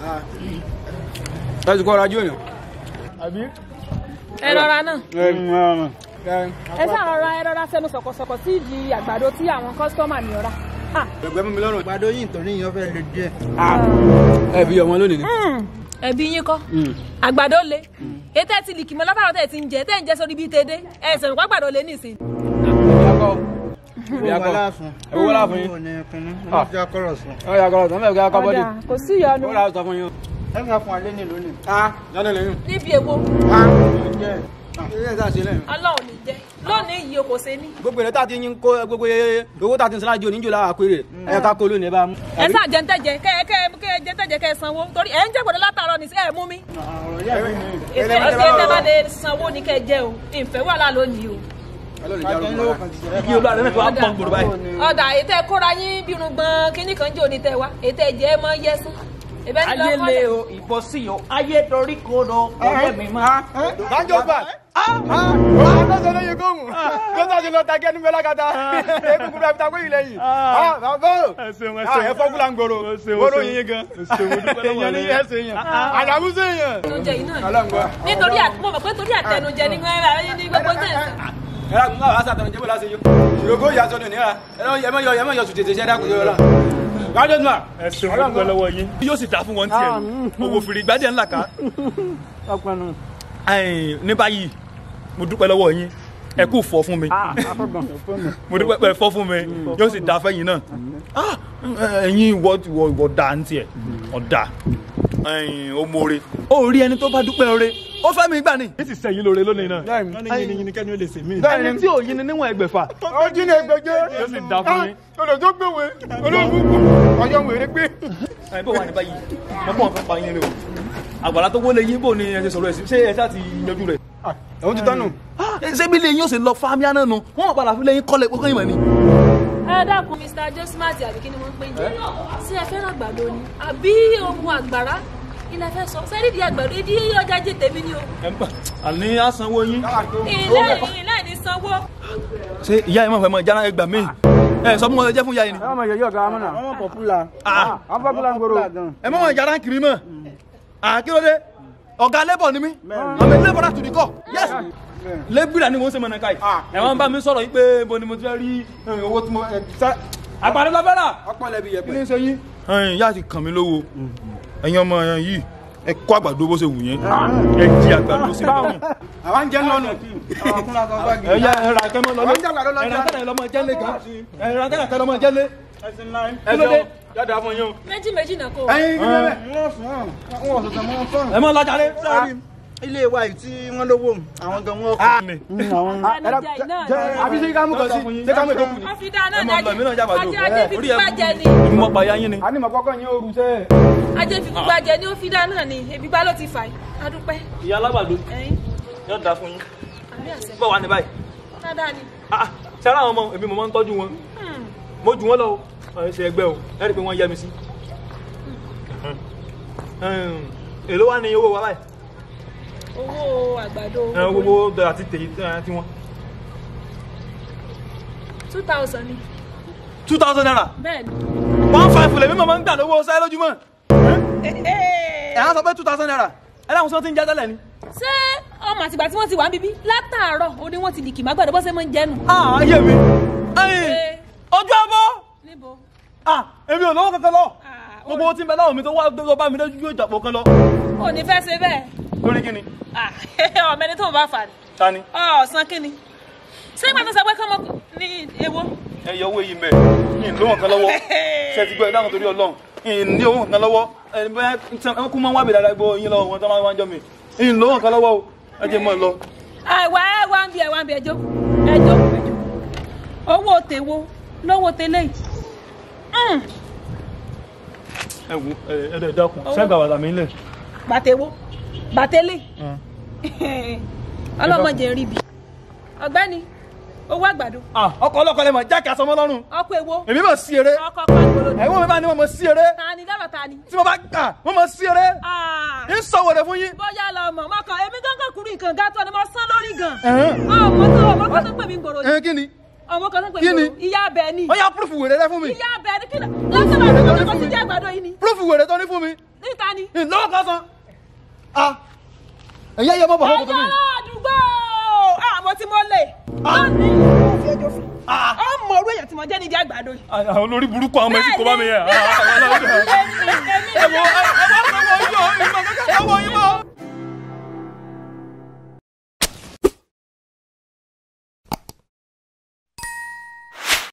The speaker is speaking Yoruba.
ẹ ti kọ́ ọ̀rọ̀ ajé òyìn. àbí. ẹ rọra náà ẹ ẹ sá rọra ẹ rọra fẹnu sọ̀kọ̀sọ̀kọ̀ sí ìdí àgbàdo tí àwọn kọ́sítọ́mà ní ọ̀rá. Ah, ẹgbẹ́ mú mi lọ́rùn. àgbàdo yìí nítorí yìí wọ́n fẹ́ lè díẹ̀. ẹ bí ọmọ lónìí ni. mm, ẹbí yín kọ́ àgbàdo le ètò ẹ ti lìkì mọ́ látàrọ̀ tẹ̀ ti ń jẹ tẹ̀ ń jẹ sórí bíi tẹ́dẹ́ ẹ sẹ̀rù pé àgbàdo le nísìn. ìyá kọ́ láàfin. ẹ wọ́n láàfin yín. owó ní kínní wọ́n ti akọ́rọ̀ sùn. ọ yà kọ́ ọ̀tọ̀ mẹ́rin kí a kọ́ bọ́dì. ọ̀dà kò sí ìyọnu ó rà sọ fún yín. ẹ ká fún alẹ́ ní lónìí. ah yánni lẹ́yìn. níbi èwo jẹ́ ilé ẹ̀ sá ṣe lẹ́yìn. ọlọ́run ní jẹ́ lónìí yìí o kò ṣe ní. gbogbo èrè tá a ti yín kó gbogbo owó tá a ti ń sara jò níjò lára péré ẹ ká kó lónìí ẹ bá mú. ẹ sá jẹ́ntẹ́jẹ kẹ́ ẹ kẹ́ ẹ kẹ́ ẹ jẹ́ntẹ́jẹ kẹ́ ẹ sanwó torí ẹ ń jẹ́ gbọ́dọ̀ látàrọ̀ ní sí ẹ mú mi. ọ̀rọ̀ yẹ́ mi ní. ètò ẹ tẹ́ bá lè sanwó ní kẹ́ ẹ jẹ́ o ìfẹ́ wà lá lónìí o. igi olú àdéhùn tó wà pọ̀ gbòòrò báyìí. ọ̀dà ètò ẹ kóra yín bírun gbọ́n kínní kan jò ní tẹ wá ètò ẹ jẹ́ mọ́ yẹ́sùn. ìbẹ́ ní ayé lọ́kọ́ le o ìbọn sí o ayé torí kodo ọ̀rẹ́ mi máa. Sanjo gbà. Àtọ́sọ ló yẹ kóhùn. Gbọ́dọ̀ ṣe lọ ta kẹ́nu bẹ́ẹ̀ lákàtà. Egungun bẹ́ẹ̀ fi ta kóyìn lẹ́yìn. Bàbá o. ẹ ṣeun ẹ ṣeun Ẹ fọ́ kúlà ń gbòòrò. ẹ ṣeun, ẹ Gbòòrò ṣeun. yín gan. ẹ ṣeun, mo dúpẹ́ lọ́wọ́ Èèyàn ní rẹ. ẹsẹ̀ yẹn. Àdàmú sí yẹn. àtẹnujẹ yìí náà ni. Ọlọ́ngbà. nítorí àti mo mọ̀ pé torí àtẹnujẹ ní gbẹ́rẹ́ ní gbogbo tẹ̀ Ẹ rà kúnlá wàá sàtàlẹ̀ jẹ́bọ̀ láti yọ. Ìrògbò ìyá sọ̀nù ní ra. Ẹ mọ̀ yọ ẹ mọ̀ yọ sùn tètè ṣẹ́ dákun yọ la. Gbàdé nù à. ẹ ṣeun mo dúpẹ́ lọ́wọ́ yín. yóò sì dá fún wọn tiẹ̀ owó fìrí gbádìẹ ńlá ká. ọpẹnu. Ẹ̀yin, ní báyìí mo dúpẹ́ lọ́wọ́ yín ẹ kú fọ́ fún mi mo dúpẹ́ pẹ́ fọ́ fún mi yóò sì dá fẹ́yìn náà Ah, ẹ̀yin ìwọ ìwọ ìwọ dá ń tiẹ̀ ọ̀dà ẹ̀yin ó mọ̀ọ́re ó rí ẹni tó bá dúpẹ́ ọ̀rẹ́ ó fẹ́ mi gbà ní. ní ti sẹ́yìn lóore lónìí náà wọ́n ní yìnyín kẹ́ni ó lè sè mí. ẹni tí ò yin ni níwọ̀n ẹgbẹ̀fà Ó jí ní ẹgbẹ̀jẹ́. yóò sì dá fún yín. Olùdó gbèwé. Olóògùn ọjọ́ wèrè gbé. ẹ bó wà ní báyìí mo mọ̀ fẹ́ pa yín ni o àgbàlá tó wọlé yín bò ní ẹ ṣe sọ̀rọ̀ ẹ̀ sí ṣé ẹ ṣáà ti yanjú rẹ̀. Òun ti tọ́nu. ṣé bí lẹ́yìn yóò ṣe lọ fáamíà náà nu wọ́n mọ̀ padà fi lẹ́yìn kọ́lẹ̀ pé kọ́yìn mọ̀ ni. ẹ dákun mr josmat àbí kí ni wọ́n ń pè jẹ́ sí ẹ fẹ́ràn àgbàdo ni àbí ohun àgbàrá ilẹ̀ fẹ́ sọ sẹ́rí di àgbàdo ìdí ọjà jẹ tèmi ni o ẹ ń bà àní àsanwó yín. ilé ilé ní sanwó ṣé ìyá yìí mọ̀ fẹ́ mọ ìjánu ẹgbà míì ẹ sọ fún wọn jẹ́ fún ìyá yìí ni. Ẹ máa yọ yọ ọ̀gá amúnà. wọ́n mọ̀ pọ̀pùlà. Ah, Àwọn fẹ́ kúlà ń gbòòrò. ẹ mọ̀ wọn ìjánu kiri mọ̀ àkílódé ọ̀gá lébọ̀ ni mí àmì lébọ̀ láti dìkọ̀ yes lébìrà ni mo ń ṣe mọ̀nà káyì ẹ wọ́n bá mi sọ̀rọ̀ yìí pé bo ni mo ti fẹ́ rí eh, owó tí mo ẹ, sá- àgbàdo lọ fẹ́ rà Ọpọ́n lẹ́bi kí ni yẹpẹ̀. ń ṣe yín. ẹyin yá ti kàn mí lówó ẹyin ọmọ ẹyin yìí ẹ kó àgbàdo bó ṣe wù yẹn ẹ jí àgbàdo sí lọ́rùn. Àwọn ń jẹ́ lọ́nu. àwọn kúnlá kan bá ẹ yá ẹ ra kẹ́mọ́ lọ́lé Àwọn ń jẹ́ àgbàdo ẹ ra lọ́jà. kẹ́mọ́ lọ́mọ jẹ́lé kan ẹ ra kẹ́mọ́ lọ́mọ jẹ́lé. ẹsìn náà. kí ló dé yàtọ̀ fún yín o. méjì méjì náà kò Ẹyin kí lẹ́lẹ̀. wọ́n sùn wọ́n wọ́n sọ̀tàn mọ́ fún. ẹ mọ lọ́jà lé. sẹ́ẹ̀rì ilé wa yìí tí wọ́n lówó àwọn gan wọn kọ́. àwọn ẹnujẹ yìí náà ni Àbí ṣé ká mú kan sí? Ṣé ká mú ètò kù ni? wọ́n fi dáa náà ẹ ní mọ lọ mí náà jábàdo. ajé ajé fi Orí ẹ gbígbá jẹ ni èmi mọ pàyà yín ni. A ní mọ̀ kọ́kọ́ yín ooru sẹ́. ajé fi gbígbá jẹ ni ó fi dáa náà ni ebi gbá ló ti fà yìí adúpẹ́ ìyá alágbàdo ẹ̀yin yóò dáa fún yín. àbí àṣẹ bọ́ wà ní báyìí. dáadáa ni Ah, ṣe ara àwọn ọmọ èmi mo máa ń tọ́jú wọn Hmm. mo jù wọ́n lọ o ẹ ṣe ẹgbẹ́ o ẹ rí i pé wọ́n yẹ mi sí. èló wà ní owó wa báyìí. owó àgbàdo ẹ gbogbo dọ̀ àti tèyí tí wọ́n. two thousand ni two thousand naira bẹ́ẹ̀ ni. one five lèmi mọ̀ máa ń gbà lówó sáyé lójúmọ́. ẹ̀ á sọ pé two thousand naira ẹ dáhùn sí wọn ti ń jẹ́ tẹ́lẹ̀ ni. ṣé ọmọ àtìgbà tí wọ́n ti wà ń bíbí látàárọ̀ ó ní wọ́n ti dìkì má gbàdọ̀ bó ṣe máa ń jẹ́nu. Ah, ayé mi ẹyìn Ṣé ojú abọ́ níbo Ah, èmi ò lọ́wọ́ kankan lọ Ah, gbogbo owó tí ń bẹ láwọn mi tó wá tó bá mi lójú yóò jàpọ̀ kan lọ. ò ní fẹ́ ṣe bẹ́ẹ̀ lórí kí ni Ah, ọmọ ẹni tó ń bá fà ní. ta ni ọ̀sán kí ni ṣé ìgbà tó sọ pé kọ́mọ ní ewo. ẹ yọ owó yìí mẹ yìí lówó kan lọ́wọ́ ṣe ti gbọ́ ẹ dáhùn torí Ọlọ́run yìí ní owó kan lọ́wọ́ ẹ bẹ́ẹ̀ ẹ kú máa ń wá bèèrè àdàgbò yín lọ́wọ́ wọn tó máa ń wá ń jọ mi yìí lówó kan lọ́wọ́ o ẹ jẹ́ mọ́ ẹ lọ. àìwá ẹ wá ń bí ẹ wá ń bí ẹjọ́ ẹjọ́ ẹjọ́ owó tèwo lówó tẹ́lẹ̀ yìí. Mm, ẹ wo ẹ ẹ ẹ dákun sẹ́gbà bàtà mi lẹ̀. bàtẹ́wó bàtẹ́lẹ̀ ọlọ́mọdé rí bi ọ̀gbẹ́ni owó àgbàdo ọkọ̀ ọlọ́kọ̀ lẹ́mọ̀ jákè asọmọ lọ́rùn ọkọ̀ èwo èmi mọ̀ sí eré ọkọ̀ pàgbọ́lọ́ ni ẹ̀wọ̀n mi bá ní mo mọ̀ sí eré ta ni dábàá ta ni. tí mo bá gbà mo mọ̀ sí eré Ah, ń sọ wèrè fún yín. bóyá lọ mọ̀ mọ́kàn èmi gángan kúrú nǹkan gátọ́ ni mo sán lórí gan. Ẹ̀hẹ́n. ọmọ tó ọmọ kan tó pè mí gbòòrò ẹ kí ni ọmọ kan tó pè mí Kí ni? gbòòrò ìyá abẹ ni ó yá púrúfù wèrè rẹ fún mi ìyá abẹ ni kí ni lọ́sọ̀rọ̀ àti ọmọ kan ti jẹ́ àgbàdo yìí ni. púrúfù wèrè tó ní fún mi níta ni. lọ́wọ́ kan san. ah ẹ̀yẹ́ yẹ mọ́ bọ̀ lọ́kọ̀ tó ẹ̀yin mi. ará àdúgbò àmọ́ tí mo lè. Ah. lónìí mo fi ẹjọ́ sùn. Ah. ó mọ orú èèyàn tí mo jẹ́ nídìí àgbàdo yìí. àwọn olórí burúkú àwọn ọmọ ẹ̀sìn kò bá mi yẹ. èmi èmi ẹ wo ẹ wá pẹ́ wọ yín o ìmọ̀ kankan wọ yín mọ́.